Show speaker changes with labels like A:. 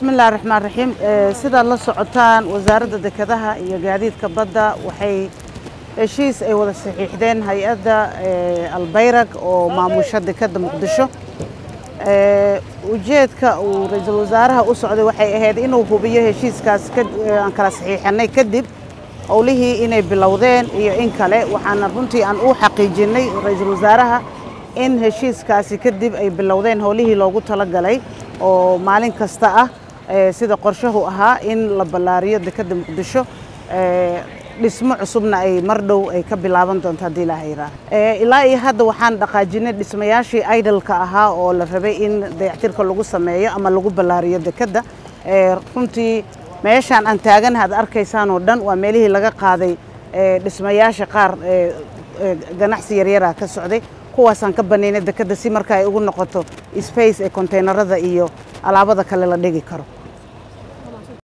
A: bismillahi raxmaan raxiim sidaad la socotaan wasaaradda dekedaha iyo gaadiidka badda waxay heshiis ay wada saxiixdeen hay-adda albayrag oo maamusha dekeda muqdisho ujeedka uu ra-iisul wasaaraha u socday waxay ahayd inuu hubiyo heshiiskaas aan kala saxiixanay kadib howlihii inay bilowdeen iyo in kale waxaana runtii aan u xaqiijinay ra-iisul wasaaraha in heshiiskaasi kadib ay bilowdeen howlihii loogu talagalay oo maalin kasta ah sida qorshahu ahaa in la ballaariyo dekeda muqdisho dhismo cusubna ay mar dhow ay ka bilaaban doonto haddii ilaaha yiraaha ilaa iyo hadda waxaan dhaqaajinay dhismayaashii idolka ahaa oo la rabay in dayactirka lagu sameeyo ama lagu ballaariyo dekeda runtii meeshaan aan taaganaha ad arkaysaan oo dhan waa meelihii laga qaaday dhismayaasha qaar ganacsi yaryara ka socday kuwaasaan ka banaynay dekeda si marka ay ugu noqoto space ee konteynerada iyo alaabada kale la dhigi karo